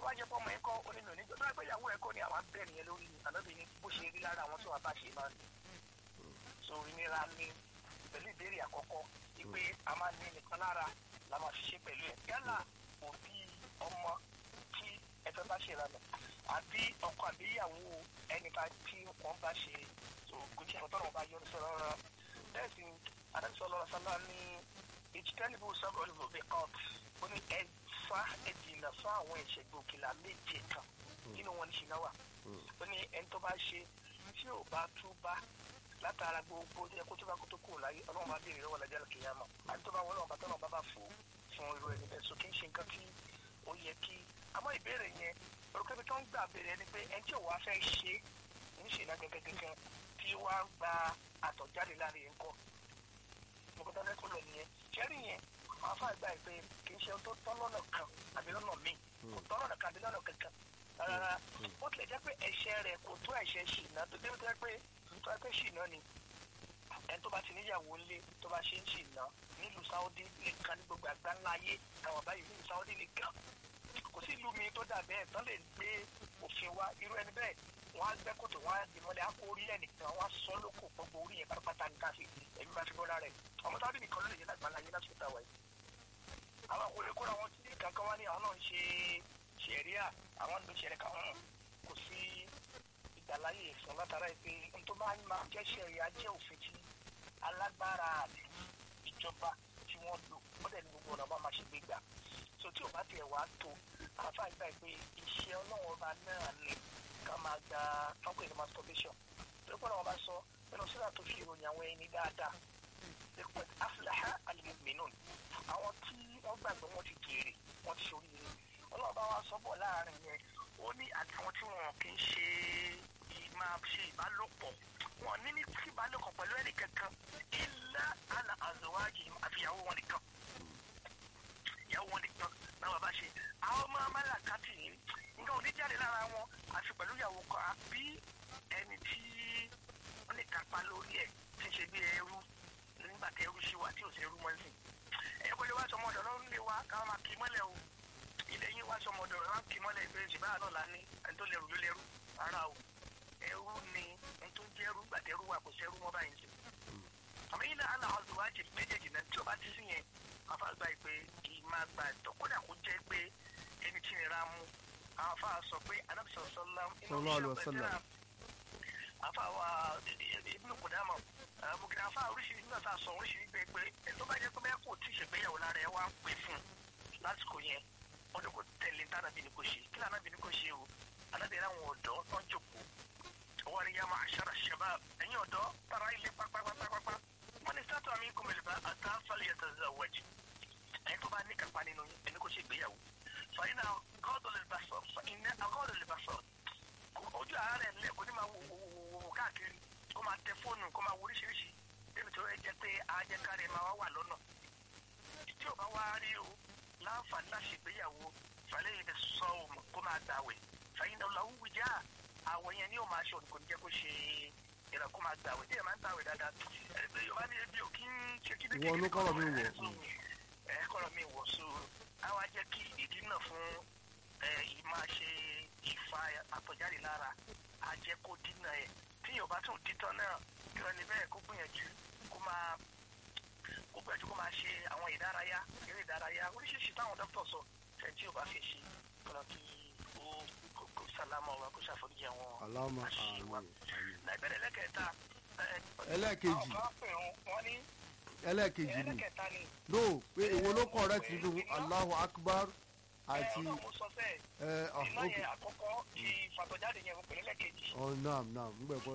bá jẹ́ fọmọ ẹ̀kọ́ onínú ní gbọ́dọ̀ pé ìyàwó ẹ̀kọ́ ni àwọn abẹ́rẹ́ yẹn lórí ànábì ní bó ṣe rí lára àwọn tí wọ́n bá ṣe máa ń so ìnira ní pẹ̀lú ìbéèrè àkọ́kọ́ wípé a máa ní nìkan lára la máa ṣiṣẹ́ pẹ̀lú ẹ̀ yálà òbí ọmọ tí ẹ fẹ́ bá ṣe ìlànà àbí ọkọ àbí ìyàwó ẹnìkan tí wọ́n bá ṣe so kò tí àwọn tọ́lọ̀ bá yọ ní sọ̀rọ̀ rárá bẹ́ẹ̀ sì adájọ́ sọ́lá ní ìjítẹ́lifù sọ́kọ̀ọ́ ìbòbí court ó ní ẹ fa ẹ̀jìnà fún àwọn ẹ̀ṣẹ̀ gbòkìlà méje kan nínú wọn ní ṣìnà wà ó ní ẹni tó bá ṣe tí ò bá tú bá látara gbogbo ẹ kó tó bá kó tó kúrò láyé ọlọ́run bá béèrè lọ́wọ́ lájà kìyàmọ̀ àti tó bá wọlé ọ̀bá tọ́lọ́ bá bá fò fún irú ẹni bẹ́ẹ̀ so kì í ṣe nǹkan tí ó yẹ kí àmọ́ ìbéèrè yẹn orúkọ ibi tó ń gbà béèrè ẹni pé ẹni tí ò wá fẹ́ ṣe ní ṣe ìná gẹ́gẹ́gẹ́gẹ́ tí wá gba àtọ̀jáde láàrin yẹn kọ́ nǹkan tó lẹ́kọ̀ọ́ lọ nìyẹn ṣẹ́rí yẹn àwọn afá àgbà pé kì í ṣe ohun tó tọ́ lọ́nà kan àbí lọ́nà míì kò tọ́ lọ́nà kan àbí lọ́nà kankan rárá ó tilẹ̀ jẹ́ pé ẹ̀ṣẹ̀ rẹ̀ kò tó ẹ̀ṣẹ̀ ṣìnà tó dé tó yẹ pé tó yẹ pé ṣìnà ni ẹni tó bá ti níyàwó ńlé tó bá ṣe ń ṣìnà nílùú Saudi nìkan ní gbogbo àgbá ńlá ayé àwọn báyìí nílùú Saudi nìkan kò sí ìlú mi tó dà bẹ́ẹ̀ tán lè gbé òfin wa irú ẹni bẹ́ẹ̀ wọ́n á gbẹ́ kòtò wọ́n á di mọ́lẹ̀ á kó orí ẹ̀ nìkan wọ́n á sọ lóko gbogbo orí yẹn pátápátá ní káfí ẹ̀mí bá fi bọ́ lára ẹ̀ ọmọ tábìlì nìkan ló lè yẹ lágbàlá yẹn lásìkò táwa yìí àwọn àkọlé kóra wọn ti kankan wá ní àwọn náà ń ṣe ṣẹ̀ríà àwọn ń lo ṣẹ̀ríà kan hàn kò sí ìgbàláyè fún látara ìpè n tó máa ń máa jẹ́ ṣẹ̀ríà jẹ́ òfin tí alágbára àti ìjọba tí wọ́n lò wọ́n dẹ̀ ní gbogbo ọ̀nà máa ṣe gbé gbà so tí ò bá tiẹ̀ wá tó àfa ìgbà pé iṣẹ́ ọlọ́wọ́n ọba náà ni ká máa gba tọ́pọ̀ ìlú masturbation tó kọ́ ọ̀nà ọba sọ nínú sílà tó fi ìròyìn àwọn ẹni dáadáa lẹ́kọ̀ọ́ aflaha al-mu'minun àwọn tí wọ́n gbàgbọ́ wọn ti jèrè wọ́n ti ṣorí rẹ̀ ọlọ́run bá wa sọ́bọ̀ láàrin yẹn ó ní àtàwọn tí wọn kì í ṣe máa ṣe ìbálòpọ̀ wọn ní ní tí ìbálòpọ̀ pẹ̀lú ẹnì kankan illa ala azwajihim àfihàwó wọn nìkan ìyàwó wọn nìkan náà wàá bá ṣe àwọn ọmọ amálàkàtì yìí nǹkan ò ní jáde lára wọn àti pẹ̀lú ìyàwó kan àbí ẹni tí wọ́n lè kápá lórí ẹ̀ tí ń ṣe bí ẹrú nígbà tí ẹrú ṣì wà tí ò sí ẹrú mọ́ sí ẹ kò lè wá sọmọ ọ̀dọ̀ lọ́rùn lè wá káwọn máa kì í mọ́lẹ̀ o ilẹ̀ yín wá sọmọ ọ̀dọ̀ rẹ̀ wá kì í mọ́lẹ̀ ìgbé ìṣèbáyà náà lá ní ẹni tó lẹ́rù ló lẹ́rù rárá o ẹrú ni ẹni tó ń jẹ́ ẹrú gbàtẹ́ ẹrú wà kò sí ẹrú mọ́ báyìí sí. àmọ́ yín náà aláwọ̀ tó wájì méjèèjì náà tí o bá ti sí yẹn afa gba ìpè kì í máa gba ẹ̀tọ́ kódà kó jẹ́ pé ẹni tí nira mú àwọn afa sọ pé anábìsọ̀ sọ́lá inú ìṣẹ́ afa wa ibùdó kòdámọ̀ bukina afa oríṣiríṣi nígbà tá a sọ oríṣiríṣi pé pé ẹni tó bá jẹ́ pé bẹ́ẹ̀ kò tí ì ṣègbéyàwó lára ẹ wá ń pè fún lásìkò yẹn wọ́n ní kò tẹ̀lé tánàbí ni kò ṣe kí lànàbí ni kò ṣe o alábẹ̀rẹ̀ àwọn ọ̀dọ́ tó ń jòkó wọ́n ní yàmà àṣàrà ṣẹ̀bá ẹ̀yìn ọ̀dọ́ tara ilé pápápápápá wọ́n ní sátọ̀ àmì kò mẹ́lẹ̀ bá àtà fàlẹ̀ yàtọ̀ zawaj ẹni tó bá ní kápá nínú ẹni kò ṣe ìgbéyàwó fàyínà gọ́ọ̀dọ̀ lè bá sọ fàyínà gọ́ọ̀dọ̀ lè bá sọ ojú àárẹ̀ ńlẹ̀ kò ní máa wò wò wò káàkiri kó máa tẹ fóònù kó máa wo oríṣiríṣi débi tó yẹ jẹ pé ajẹkáre máa wá wà lọ́nà tí ò bá wá rí o láǹfààní láti ṣègbéyàwó fàlẹ́ yìí sọ òun kó máa gbàwẹ̀ fàyínà ọ̀làwù wìjà àwọ̀ yẹn ni yóò máa ṣe òun kò ní jẹ́ kó ṣe ìrà kó máa gbàwẹ̀ tí ẹ̀ máa ń gbàwẹ̀ dáadáa ẹni pé yorùbá ní ebi ò kí ń ṣe kí Ìwọ ló kọ́rọ̀ mi wọ̀. ẹ kọ́rọ̀ mi wọ̀ so àwa jẹ́ kí ìdí náà fún ẹ yìí máa ṣe ìfa àtọ̀jáde lára á jẹ́ kó dínà ẹ̀ tí yorùbá tún dítọ́ náà kí wọ́n ní bẹ́ẹ̀ kó gbìyànjú kó máa kó gbìyànjú kó máa ṣe àwọn ìdárayá eré ìdárayá oríṣiríṣi táwọn dókítà sọ fẹ́ tí yorùbá fi ṣe kọ́nà kí ó kó- kó sálámà wa kó ṣàforíjì àwọn Allahumma àṣìṣe wa. àmín, àmín. láìpẹ́rẹ́ lẹ́kẹ̀ẹ́ta Ẹlẹ́ẹ̀kejì. àwọn kan pè wọ́n wọ́n ní ẹlẹ́ẹ̀kejì ni ẹlẹ́kẹ̀ẹ́ta ni no pé èwo ló correct nínú Allahu Akbar àti ọlọ́run mo sọ bẹ́ẹ̀ ẹ ọ iná ok yẹn àkọ́kọ́ ti fàtọ̀jáde yẹn mo pè lẹ́lẹ́kejì ọ naam naam ń gbẹ pé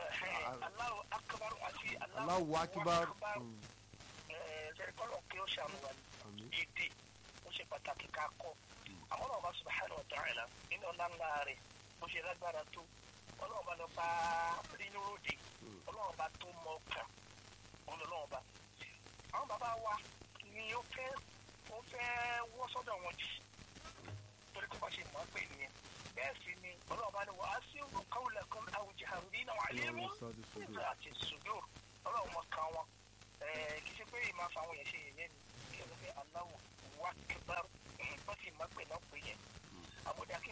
Allahu akbar àti Allahu Akbar mm, ṣẹ́kọ́lọ̀ kí ó ṣàmùwà ní àmín èdè ó ṣe pàtàkì ká kọ́ àwọn ọlọ́run bá subhanahu wa ta'ala nínú ọ̀la ńlá rẹ̀ bó ṣe lágbára tó ọlọ́run bá lọ bá rínú ròde Mm. ọlọ́run bá tó mọ ọkàn ọlọ́run bá àwọn bàbá wa ni ó fẹ́ ó fẹ́ wọ́ sọ́dọ̀ wọn jù torí kó bá ṣe mọ̀ ọ́ pé nìyẹn bẹ́ẹ̀ sì ni ọlọ́run bá ní wọ́n á sí òun káwùlẹ̀ kan àwùjẹ àrùn nínú àwọn àlẹ́ mú Allahumma sadi sudur. nígbà àti sùdúr ọlọ́run mọ̀ kan wọn Ẹ̀ẹ́, kì í ṣe pé ìmọ̀ àfàwọn yẹn ṣe yẹ̀yẹ́ ni kí ẹ lọ pé aláwọ̀ wá kíbar wọ́n sì mọ̀ pé náà pé yẹn àbúdá kí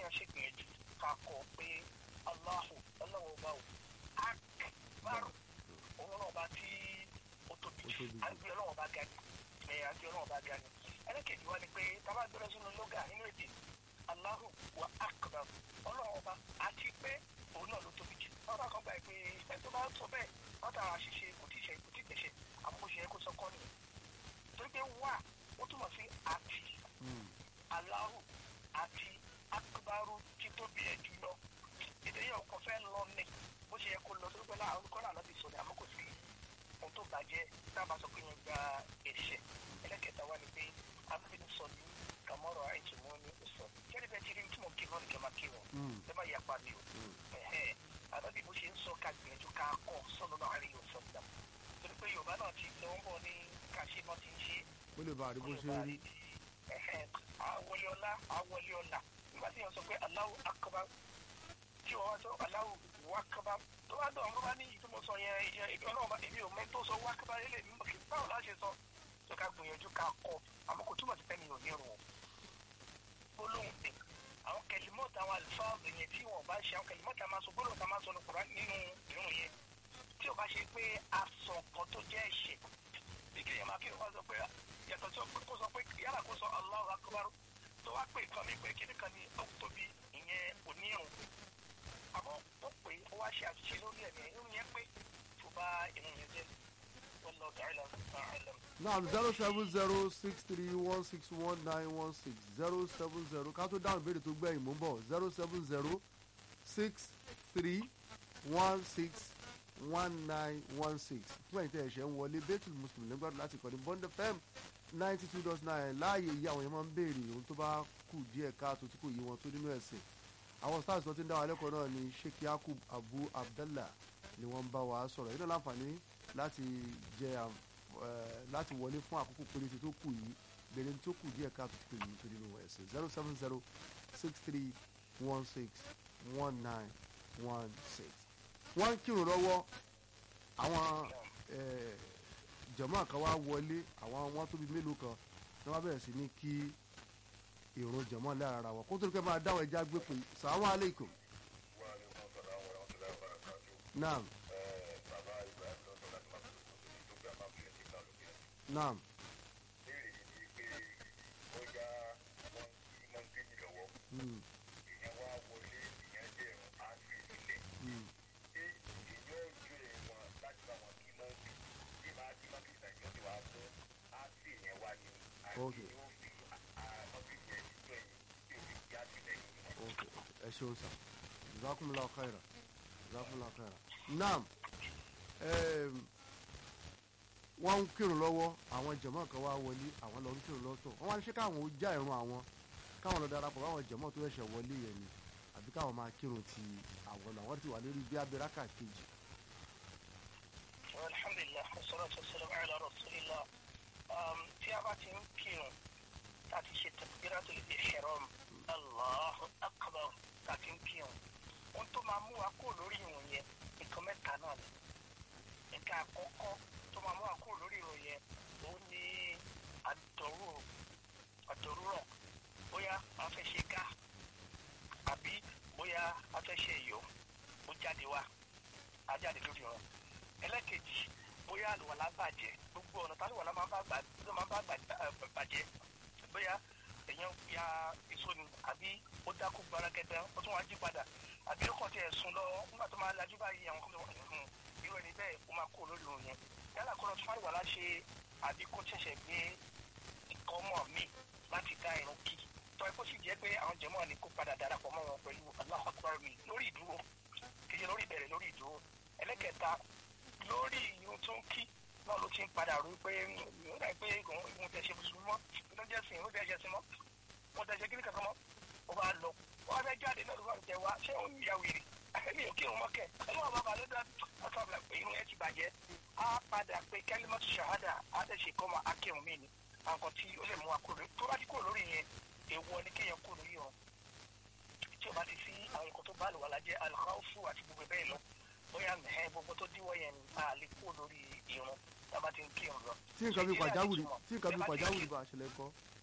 ẹlẹ́kejì wá ni pé tábà gbẹ́rẹ́ sínú lóga nínú èdè Allahu wa akbar ọlọ́run ọba àti pé òun náà ló tóbi jù wọ́n bá kan gbà pé ẹni tó bá sọ bẹ́ẹ̀ wọ́n tàwọn àṣìṣe kò tí ì ṣe kò tí ì pèsè àmọ́ bó ṣe yẹ kó sọ kọ́ nìyẹn torí pé wà ó túmọ̀ sí àti Allahu àti akbaru títóbi ẹ̀ jùlọ èdè yẹn kò fẹ́ lọ ní bó ṣe yẹ kó lọ torí pé láàrín olùkọ́ náà lọ́ọ́ ti sọ ní àmọ́ kò sí ohun tó bàjẹ́ tábà sọ pé yẹn gba ẹ̀ṣẹ̀ ẹlẹ́kẹta wá ni pé abúlé sọ ní kàmọ́rọ̀ àìtùmọ́ ní sọ kẹ́lẹ́ bẹ́ẹ̀ ti rí tí mo kí lọ́ọ̀nì kẹ́ máa kí wọn ẹ má yà pa mi o àbábí bó ṣe ń sọ ká gbìyànjú ká kọ́ sọ́nù náà rí yóò sọ́nù torí pé Yorùbá náà ti lọ ń bọ̀ ní káṣí náà ti ń ṣe ó lè bá a rí bó ṣe rí àwọlé ọlá àwọlé ọlá nígbà tí yẹn sọ pé Allahu akbar tí wọ́n wá sọ Allahu akbar tó bá dọ̀ ọ́n bá ní ìtumọ̀ sọ yẹn ìyẹn ìbí ọlọ́run bá èmi ò mẹ́ tó sọ akbar ilé mi kì í báwo láṣẹ sọ tó ká gbìyànjú ká kọ àmọ́ kò túmọ̀ sí pé mi ò ní rùn gbólóhùn pé àwọn kẹlímọ́ọ̀tì àwọn àlùfáàbù yẹn tí wọ́n bá ṣe àwọn kẹlímọ́ọ̀tì a máa sọ gbólóhùn tá a máa sọ ní Kùránì nínú ìrun yẹn tí ò bá ṣe pé aṣọ kan tó jẹ́ ẹ̀ṣẹ̀ bí kí èèyàn máa kí ló bá sọ pé yàtọ̀ tí kò sọ pé yálà kó sọ Allahu akbar tó wá pé nǹkan mi pé kíní kan ní ọ̀tóbi ìyẹn onírun àmọ́ ó pé ó wá ṣe àṣìṣe lórí ẹ̀mí irun yẹn pé tó bá irun yẹn jẹ́ wallahu ta'ala a'lam. now zero seven zero six three one six one nine one six zero seven zero ká tó dáhùn ìbéèrè tó gbẹ̀yìn mú bọ̀ zero seven zero six three one six one nine one six fún ẹ̀yin tẹ́ ẹ̀ṣẹ̀ ń wọlé bẹ́tù mùsùlùmí lẹ́gbàdùn láti kọ́ni bond fm ninety two dot nine láàyè yìí àwọn yẹn máa ń béèrè ohun tó bá kù díẹ̀ káàtó tí kò yé wọn tó nínú ẹ̀sìn àwọn stars tó ti ń dá wa lẹ́kọ̀ọ́ náà ni sheikh yakub abu abdallah ni wọ́n ń bá wa sọ̀rọ̀ yìí náà láǹfààní láti jẹ láti wọlé fún àkókò péréte tó kù yìí bèrè tó kù díẹ̀ káàtó tí kò yé tó nínú ẹ̀sìn zero seven zero six three one six one nine one six wọ́n ń kírun lọ́wọ́ àwọn jọ̀mọ́ kan wá wọlé àwọn wọn tóbi mélòó kan ní wọ́n bẹ̀rẹ̀ sí ní kí ìrun jọ̀mọ́ lára ara wọn kó tó kẹ́ máa dáwọ́ ẹja gbé pé sàlámù alaykum. naam. naam. Mm. Mm. ok ok ẹ ṣeun sa jazakumullahu khaira jazakumullahu khaira naam wọ́n ń kírun lọ́wọ́ àwọn jẹ̀mọ́ kan wá wọlé àwọn lọ ń kírun lọ́tọ̀ wọ́n wá ní ṣé káwọn ó já ìrun àwọn káwọn lọ darapọ̀ báwọn jẹ̀mọ́ tó ẹ̀ṣẹ̀ wọlé yẹn ni àbí káwọn máa kírun ti àwọn lọ àwọn ti wà lórí bí abẹ́ráka kejì. alhamdulilah wassalatu wassalamu ala rasulillah tí a bá ti ń kírun tá a ti ṣe takbiratul ihram Allahu akbar tá a ti ń kírun ohun tó máa mú wa kó lórí ìrun yẹn nǹkan mẹ́ta náà ni nǹkan àkọ́kọ́ tó máa mú wa kó lórí ìrun yẹn òun ni àdọ̀rù àdọ̀rùrọ̀ bóyá a fẹ́ ṣe ká àbí bóyá a fẹ́ ṣe ìyọ̀ ó jáde wá á jáde lórí ìrun ẹlẹ́kejì bóyá àlùwàlá bàjẹ́ gbogbo ọ̀nà tálùwàlá máa bá gbà ló máa bá bàjẹ́ bóyá èèyàn ya èso ni àbí ó dákú gbarakẹta ó tún wá jí padà àbí ó kàn tiẹ̀ sùn lọ nígbà tó máa lajú báyìí àwọn kọ́ńtà wọn irú ẹni bẹ́ẹ̀ ó máa kó lórí òun yẹn yálà kó lọ tún àlùwàlá ṣe àbí kó ṣẹ̀ṣẹ̀ gbé ikọ̀ mọ́ mi láti dá irun kí tọ́ ẹ kó sì jẹ́ pé àwọn jẹ̀mọ́ ni kó padà darapọ̀ mọ́ wọn pẹ̀lú Allahu Akbar mi lórí ìdúró kì í ṣe lórí ìbẹ̀rẹ̀ lórí ìdúró ẹlẹ́kẹta lórí ìyún tó ń kí náà ló ti ń padà rú pé nígbà pé ìwọ̀n tẹ̀ ṣe mùsùlùmí mọ́ ló jẹ́ sìn ló tẹ̀ ṣe sí mọ́ wọ́n tẹ̀ ṣe kíní kankan mọ́ ó bá lọ wọ́n fẹ́ jáde náà ló bá tẹ̀ wá ṣé òun ìyá wèrè èmi ò kírun mọ́kẹ́ ẹni wọn bàbá ló dá ọ̀tọ̀ àbúrò pé irun ẹ̀ ti bàjẹ́ á padà pé kẹ́límọ́tì ṣàhádà á tẹ̀ ṣe kọ́ mọ́ akírun mí ni àwọn tí ó lè mú wa kúrò tó bá ti kúrò lórí yẹn èèwọ̀ ni kéèyàn kúrò lórí wọn tí o bá ti sí àwọn nǹkan tó bá lò wà lájẹ́ alkhawfu àti gbogbo bẹ́ẹ̀ lọ bóyá mẹ́hẹ́ gbogbo tó díwọ́ yẹn ni a lè kúrò lórí irun tá a bá ti ń kírun lọ. tí nǹkan bí pàjáwìrì tí nǹkan bí pàjáwìrì bá ṣẹlẹ̀ kọ́.